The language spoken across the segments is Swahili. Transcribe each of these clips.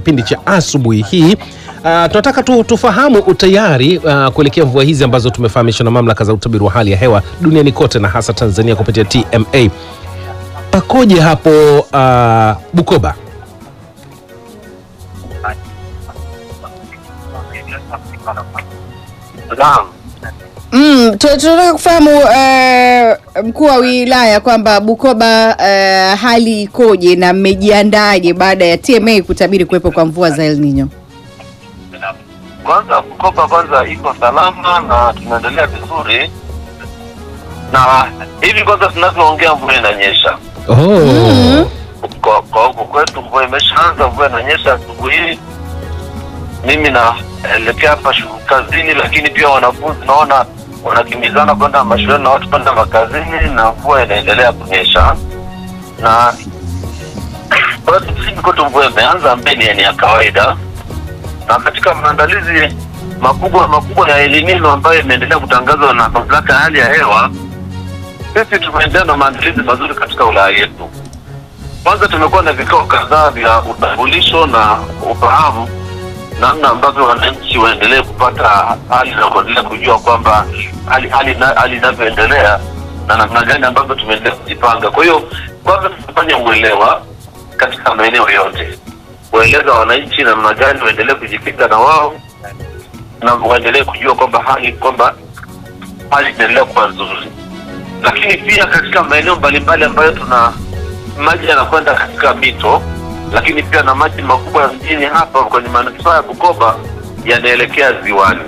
kipindi cha asubuhi hii. Uh, tunataka tu, tufahamu utayari uh, kuelekea mvua hizi ambazo tumefahamishwa na mamlaka za utabiri wa hali ya hewa duniani kote na hasa Tanzania kupitia TMA. Pakoje hapo uh, Bukoba? Naam. Mm, tu- tunataka kufahamu eh, mkuu wa wilaya kwamba Bukoba eh, hali ikoje na mmejiandaje baada ya TMA kutabiri kuwepo kwa mvua za El Nino? Kwanza Bukoba kwanza iko salama na tunaendelea vizuri, na hivi kwanza tunavyoongea mvua inanyesha Oh. kwa kwa huku kwetu, mvua imeshaanza, mvua inanyesha asubuhi hii. Mimi naelekea hapa shughuli kazini, lakini pia wanafunzi naona wanakimbizana kwenda mashuleni na watu kwenda makazini, na mvua inaendelea kunyesha na bado sisi kwetu mvua imeanza, mbele ni ya kawaida na katika maandalizi makubwa makubwa ya El Nino ambayo imeendelea kutangazwa na mamlaka ya hali ya hewa, sisi tumeendelea na maandalizi mazuri katika wilaya yetu. Kwanza tumekuwa na vikao kadhaa vya utambulisho na ufahamu namna ambavyo wananchi waendelee kupata hali na kuendelea kujua kwamba hali hali na- hali inavyoendelea na namna gani ambavyo tumeendelea kujipanga. Kwa hiyo kwanza tumefanya uelewa katika maeneo yote kueleza wananchi namna gani waendelee kujikinga na wao na waendelee kujua kwamba hali kwamba hali inaendelea kuwa nzuri, lakini pia katika maeneo mbalimbali ambayo tuna maji yanakwenda katika mito, lakini pia na maji makubwa ya mjini hapa kwenye manispaa ya Bukoba yanaelekea ziwani.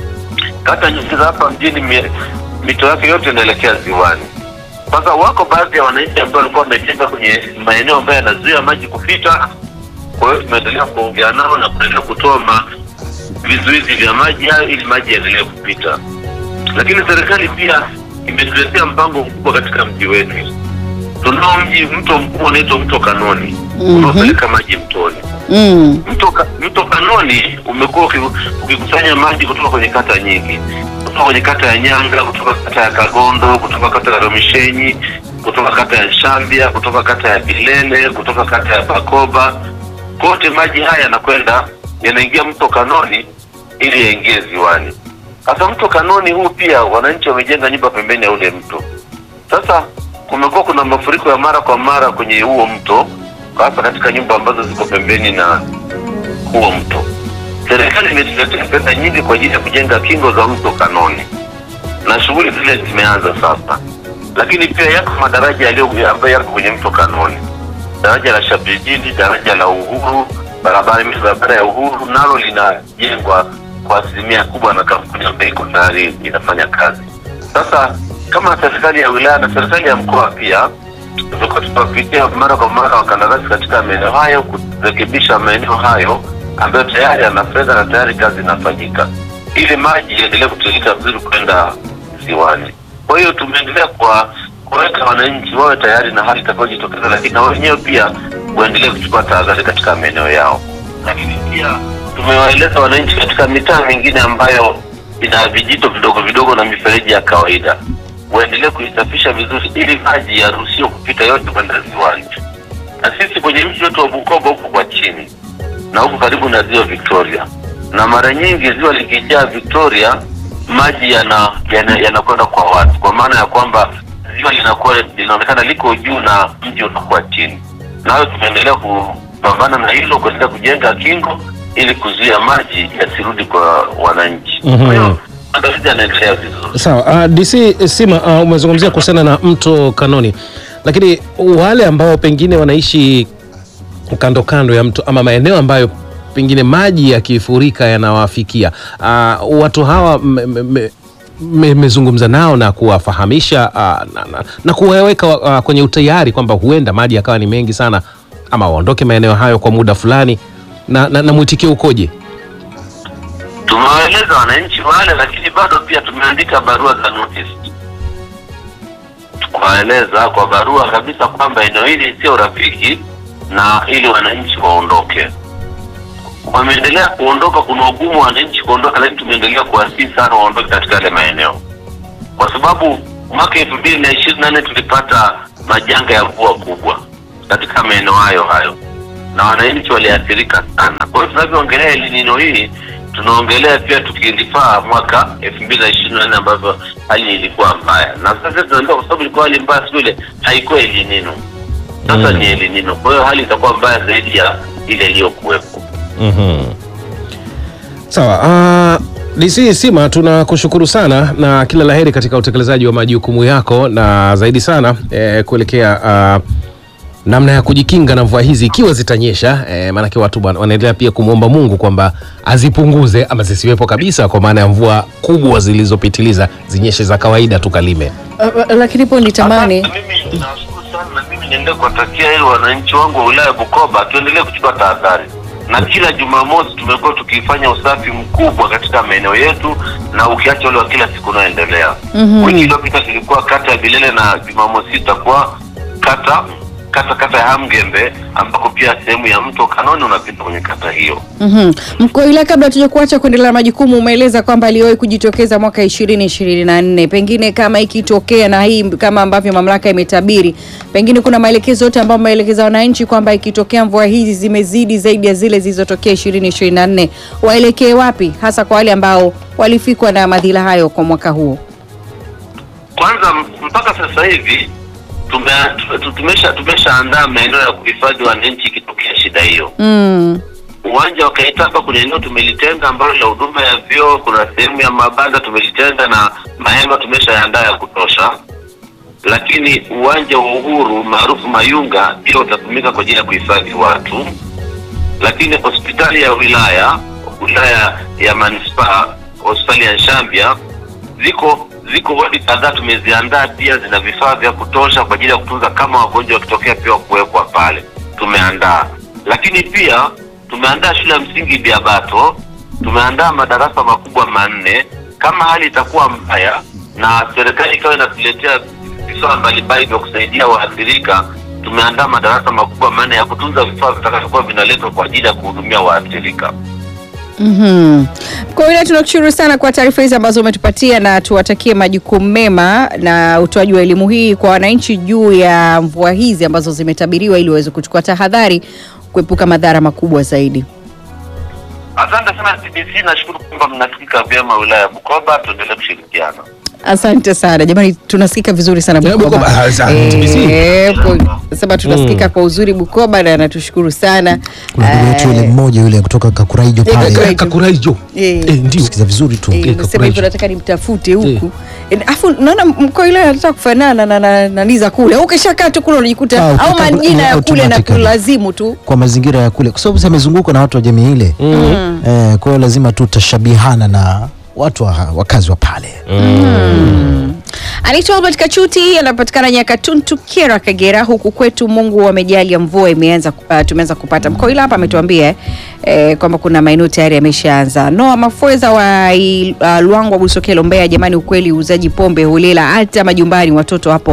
Kata nyingi za hapa mjini mi- mito yake yote inaelekea ziwani. Sasa wako baadhi ya wananchi ambao walikuwa wamejenga kwenye maeneo ambayo yanazuia maji kupita kwa hiyo tumeendelea kuongea nao na kuendelea kutoa ma- vizuizi vya maji hayo ili maji yaendelee kupita. Lakini serikali pia imetuletea mpango mkubwa katika mji wetu. Tunao mji mto mkubwa unaitwa mto Kanoni Mhm. unaopeleka maji mtoni. Mm. Mto, Ka- mto Kanoni umekuwa uki- ukikusanya maji kutoka kwenye kata nyingi, kutoka kwenye kata ya Nyanga, kutoka kata ya Kagondo, kutoka kata ya Romishenyi, kutoka kata ya Shambia, kutoka kata ya Bilele, kutoka kata ya Bakoba. Kote maji haya yanakwenda yanaingia mto Kanoni ili yaingie ziwani. Sasa mto Kanoni huu pia wananchi wamejenga nyumba pembeni ya ule mto. Sasa kumekuwa kuna mafuriko ya mara kwa mara kwenye huo mto, hasa katika nyumba ambazo ziko pembeni na huo mto. Serikali imetuletea pesa nyingi kwa ajili ya kujenga kingo za mto Kanoni, na shughuli zile zimeanza sasa, lakini pia yako madaraja yaliyo ambayo yako kwenye mto Kanoni, daraja la Shabijini, daraja la Uhuru, barabara barabara ya Uhuru nalo linajengwa kwa asilimia kubwa na kampuni ambayo iko tayari inafanya kazi. Sasa kama serikali ya wilaya na serikali ya mkoa pia tumekuwa tunapitia mara kwa mara wakandarasi katika maeneo hayo kurekebisha maeneo hayo ambayo tayari yana fedha na tayari kazi inafanyika ili maji yaendelee kutiririka vizuri kwenda ziwani. Kwa hiyo tumeendelea kwa kuweka wananchi wawe tayari na hali itakayojitokeza, lakini na wenyewe pia waendelee kuchukua tahadhari katika maeneo yao. Lakini pia tumewaeleza wananchi katika mitaa mingine ambayo ina vijito vidogo vidogo na mifereji ya kawaida waendelee kuisafisha vizuri ili maji yaruhusiwe kupita yote kwenda ziwani. Na sisi kwenye mji wetu wa Bukoba huko kwa chini na huko karibu na ziwa Victoria, na mara nyingi ziwa likijaa Victoria, maji yana yana- yanakwenda kwa watu, kwa maana ya kwamba ziwa linakuwa linaonekana liko juu na mji unakuwa chini. Nayo tumeendelea kupambana na hilo, kuendelea kujenga kingo ili kuzuia maji yasirudi kwa wananchi. Mhm. Kwa hiyo maandalizi yanaendelea vizuri. Sawa. Uh, DC Sima, uh, umezungumzia kuhusiana na mto Kanoni, lakini wale ambao pengine wanaishi kando kando ya mto ama maeneo ambayo pengine maji yakifurika yanawafikia, uh, watu hawa m- m- m- mmezungumza nao na kuwafahamisha uh, na, na, na kuwaweka uh, kwenye utayari kwamba huenda maji yakawa ni mengi sana ama waondoke maeneo hayo kwa muda fulani, na, na, na mwitikio ukoje? Tumewaeleza wananchi wale, lakini bado pia tumeandika barua za notice kuwaeleza kwa barua kabisa kwamba eneo hili sio rafiki na ili wananchi waondoke. Wameendelea kuondoka, kuna ugumu wa wananchi kuondoka, lakini tumeendelea kuwasihi sana waondoke katika yale maeneo, kwa sababu mwaka elfu mbili na ishirini na nne tulipata majanga ya mvua kubwa katika maeneo hayo hayo na wananchi waliathirika sana. Kwa hiyo tunavyoongelea El Nino hii tunaongelea pia tukilifaa mwaka elfu mbili na ishirini na nne ambavyo hali ilikuwa mbaya, na sasa tunaambia kwa sababu ilikuwa hali mbaya siku ile haikuwa El Nino, sasa Mm. ni El Nino. Kwa hiyo hali itakuwa mbaya zaidi ya ile iliyokuwepo. Mhm. Sawa. Uh, DC Sima tunakushukuru sana na kila laheri katika utekelezaji wa majukumu yako na zaidi sana eh, kuelekea uh, namna ya kujikinga na mvua hizi ikiwa zitanyesha eh, maanake watu bwana wanaendelea pia kumwomba Mungu kwamba azipunguze ama zisiwepo kabisa, kwa maana ya mvua kubwa zilizopitiliza zinyeshe za kawaida tukalime. Uh, lakini po nitamani Asante, Mimi nashukuru sana na mimi niendelee kuwatakia hilo wananchi wangu wa wilaya ya Bukoba, tuendelee kuchukua tahadhari, na kila Jumamosi tumekuwa tukifanya usafi mkubwa katika maeneo yetu, na ukiacha ule wa kila siku unaoendelea. Mhm. Wiki iliyopita tulikuwa kata ya Bilele na Jumamosi itakuwa kata kata kata ya Hamgembe, ambako pia sehemu ya mto Kanoni unapita kwenye kata hiyo. Mhm. Mkuu wa wilaya, kabla tuja kuacha kuendelea na majukumu, umeeleza kwamba aliwahi kujitokeza mwaka ishirini ishirini na nne. Pengine kama ikitokea na hii kama ambavyo mamlaka imetabiri, pengine kuna maelekezo yote ambayo maelekeza wananchi kwamba ikitokea mvua hizi zimezidi zaidi ya zile zilizotokea ishirini ishirini na nne, waelekee wapi, hasa kwa wale ambao walifikwa na madhila hayo kwa mwaka huo? Kwanza m- mpaka sasa hivi tume, tu- tumesha tumeshaandaa maeneo ya kuhifadhi wananchi ikitokea shida hiyo. Mm. Uwanja wa Kaitaba kuna eneo tumelitenga ambalo la huduma ya vyoo, kuna sehemu ya mabanda tumelitenga na mahema tumeshaandaa ya kutosha, lakini uwanja wa Uhuru maarufu Mayunga pia utatumika kwa ajili ya kuhifadhi watu, lakini hospitali ya wilaya wilaya ya manispaa hospitali ya Nshambya ziko ziko wadi kadhaa tumeziandaa pia, zina vifaa vya kutosha kwa ajili ya kutunza kama wagonjwa wakitokea pia kuwekwa pale, tumeandaa. Lakini pia tumeandaa shule ya msingi Biabato, tumeandaa madarasa makubwa manne. Kama hali itakuwa mbaya na serikali ikawa inatuletea vifaa mbalimbali vya kusaidia waathirika, tumeandaa madarasa makubwa manne ya kutunza vifaa vitakavyokuwa vinaletwa kwa ajili ya kuhudumia waathirika. Mhm. Kwa hiyo tunakushukuru sana kwa taarifa hizi ambazo umetupatia na tuwatakie majukumu mema na utoaji wa elimu hii kwa wananchi juu ya mvua hizi ambazo zimetabiriwa ili waweze kuchukua tahadhari kuepuka madhara makubwa zaidi. Asante sana TBC, nashukuru kwamba mnasikika vyema wilaya ya Bukoba. Tuendelee kushirikiana. Asante sana jamani, tunasikika vizuri sana Ya, Bukoba. Bukoba. Ah, asante, TBC. Eh, po- sema tunasikika kwa uzuri Bukoba na natushukuru sana. kuna ndugu yetu yule Eh, mmoja yule kutoka Kakuraijo Eh, pale Kakuraijo. Kakuraijo Eh. eh, ndio sikiza vizuri tu Eh, Okay, nasema Kakuraijo. hivyo nataka nimtafute huku Eh, afu naona mkoa ile anataka kufanana na na na niza kule au ukishakaa tu kule unajikuta Ah, au ukika- majina ya kule na automatically. kulazimu tu kwa mazingira ya kule kwa sababu amezungukwa na watu wa jamii ile eh, kwa hiyo lazima tu tashabihana na watu wa, wakazi wa pale Anaitwa Albert Kachuti, anapatikana Nyakatuntu, Kera, Kagera. Huku kwetu Mungu amejalia mvua imeanza, uh, tumeanza kupata. Mkoa ila hapa ametuambia eh, eh, kwamba kuna maeneo tayari yameshaanza. Noa Mafweza wa I- uh, Luangwa, Busokelo, Mbeya. Jamani, ukweli uuzaji pombe holela hata majumbani, watoto hapo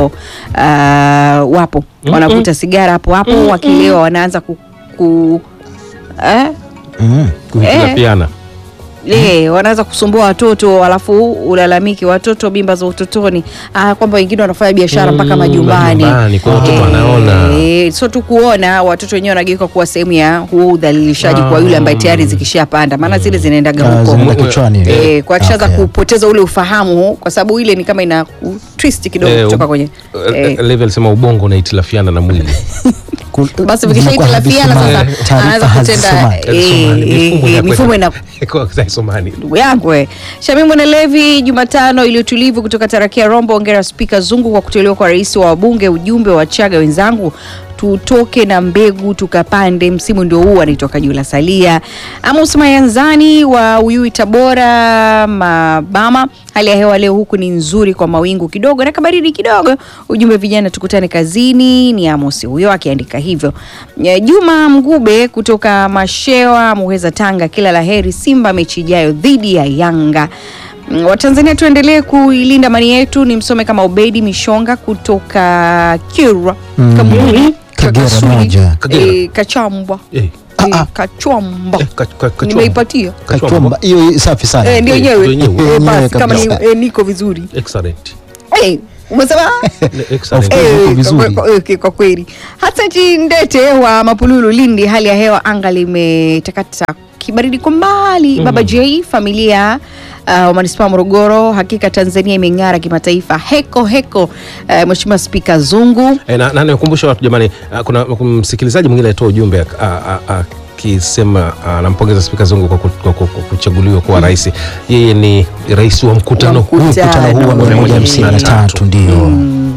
uh, wapo wanavuta sigara hapo hapo, wakilewa wanaanza ku, ku eh? mm. kuhitilafiana Eh, wanaanza kusumbua watoto alafu ulalamiki watoto mimba za utotoni ah, kwamba wengine wanafanya biashara mpaka Mm, majumbani majumbani, kwa watoto wanaona. Eh, sio tu kuona watoto wenyewe wanageuka kuwa sehemu ya huo udhalilishaji kwa yule ambaye tayari zikishapanda maana zile zinaendaga Ah, huko zinaenda kichwani Eh, kwa kishaanza Okay. kupoteza ule ufahamu kwa sababu ile ni kama ina ku- twist kidogo Eh, kutoka u- kwenye eh, eh, level sema ubongo unaitilafiana na mwili Kul- basi zinakuwa vikishaitilafiana sasa hazisomani. Taarifa anaanza kutenda hazisomani. eh, eh, eh, mifumo ina isomani ndugu yangu eh. Shamimu na Levi, Jumatano iliyotulivu kutoka Tarakia Rombo. Ongera Spika Zungu kwa kuteuliwa kwa rais wa wabunge. Ujumbe wa Chaga wenzangu, tutoke na mbegu tukapande, msimu ndio huu. Anaitoka Jula Salia. Amos Mayanzani wa Uyui, Tabora, Mabama. Hali ya hewa leo huku ni nzuri kwa mawingu kidogo na kabaridi kidogo. Ujumbe vijana, tukutane kazini. Ni Amos huyo akiandika hivyo. Eh, Juma Mgube kutoka Mashewa, Muheza, Tanga, kila la heri Simba mechi ijayo dhidi ya Yanga. Mm, Watanzania tuendelee kuilinda mali yetu. Ni msome kama Obedi Mishonga kutoka Kyerwa Mm. Kaburi, Kagera Kakasuli, moja. Kagera. eh, Kachambwa Eh, eh, Ah, ah. Kachwamba eh, ka- ka- kachomba. nimeipatia Kachomba hiyo safi sana Eh, ndio Eh, yenyewe ndio yenyewe. Eh, basi Yenyewe kama ni- kabisa. eh, niko vizuri excellent Eh, umesema Excellent. Of course. Eh, uko vizuri. kwa- kwa- kwa- kwa kweli hata nchini Ndete wa Mapululu Lindi, hali ya hewa anga limetakata kibaridi kwa mbali. Baba J familia uh, wa manispaa ya Morogoro, hakika Tanzania imeng'ara kimataifa. Heko heko, uh, Mheshimiwa Spika Zungu E, na, na nikumbusha watu jamani, ah, kuna kuna msikilizaji mwingine alitoa ujumbe ak- a- a- akisema anampongeza Spika Zungu kwa, ku- kwa, ku- kwa kuchaguliwa kuwa rais. Yeye ni rais wa mkutano Wa huu mkutano. mkutano huu wa Mkutano mia moja hamsini na tatu ndio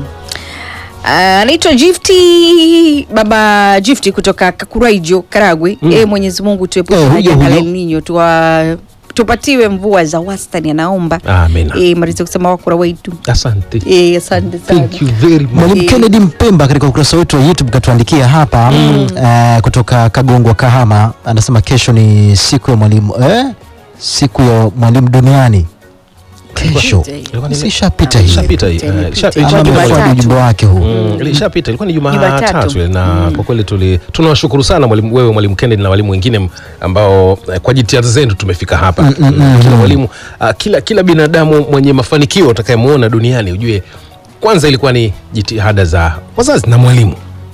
Uh, anaitwa Gifti baba Gifti kutoka Kakuraijo Karagwe. Mm. E, Mwenyezi Mungu tuepushe Eh, na huyo, janga la huyo. El Nino tuwa tupatiwe mvua za wastani, anaomba Amina. e, mariza kusema wakura wetu Asante. e, asante sana Thank you very much. Mwalimu Eh. Kennedy Mpemba katika ukurasa wetu wa YouTube katuandikia hapa eh, kutoka Kagongwa Kahama, anasema kesho ni siku ya mwalimu eh? siku ya mwalimu duniani kesho. Ilikuwa ni- Sishapita hii Ishapita hii. Imepita, Eh, isha- imepita. isha- ama Jumatatu. amefuata ujumbe wake huu Mm, ilishapita ilikuwa ni Jumatatu. Jumatatu ile, na kwa kweli tuli tunawashukuru sana mwalimu wewe mwalimu Kennedy na walimu wengine m- ambao eh, kwa jitihada zenu tumefika hapa. Mm, Kila mwalimu ah, kila kila binadamu mwenye mafanikio utakayemuona duniani ujue kwanza ilikuwa ni jitihada za wazazi na mwalimu.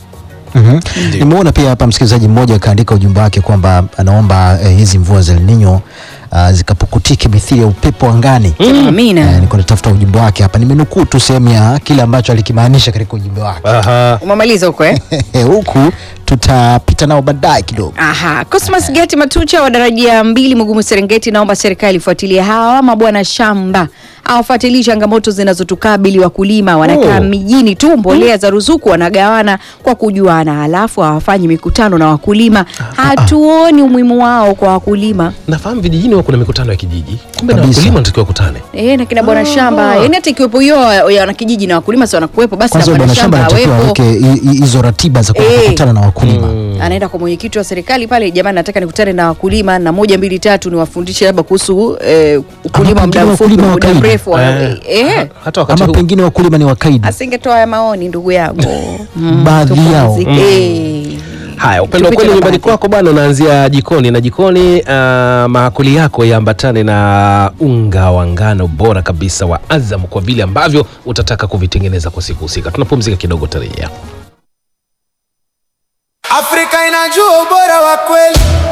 Mhm. Ndio. Nimeona pia hapa msikilizaji mmoja akaandika ujumbe wake kwamba anaomba eh, hizi mvua za El Nino uh, zikapukutike mithili ya upepo angani. Eh, Amina. niko natafuta ujumbe wake hapa, nimenukuu tu sehemu ya kile ambacho alikimaanisha katika ujumbe wake Aha. Umemaliza huko eh? huku tutapita nao baadaye kidogo. Aha, Cosmas Geti Matucha wa daraja mbili Mugumu Serengeti, naomba serikali ifuatilie hawa mabwana shamba awafuatilie changamoto zinazotukabili wakulima. Wanakaa Oh. mijini tu, mbolea za ruzuku wanagawana kwa kujuana, halafu hawafanyi mikutano na wakulima. Hatuoni umuhimu wao kwa wakulima. Nafahamu vijijini huwa kuna mikutano ya kijiji. Kumbe na Kabisa. wakulima natakiwa kukutane. Eh, na kina bwana shamba, yani hata ikiwepo hiyo ya wanakijiji na wakulima si wanakuwepo, basi na Kwanza bwana bwana shamba shamba anatakiwa awepo. aweke hi- hi- hizo ratiba za kwenda Eh. kukutana na wakulima. anaenda kwa mwenyekiti wa serikali pale, jamani, nataka nikutane na wakulima na moja mbili tatu niwafundishe labda kuhusu eh, ukulima wa muda pengine mfupi, wakulima wa muda kawaida. mrefu. wa- Eh, eh, Hata wakati Ama huu pengine wakulima ni wakaidi. asingetoa haya maoni ndugu yangu Baadhi yao. tupumzike. Eh. Haya, upendo wa Tupite kweli na nyumbani baadhi. kwako bwana unaanzia jikoni, na jikoni uh, maakuli yako yaambatane na unga wa ngano bora kabisa wa Azam kwa vile ambavyo utataka kuvitengeneza kwa siku husika. Tunapumzika kidogo, tarejea. Afrika inajua ubora wa kweli.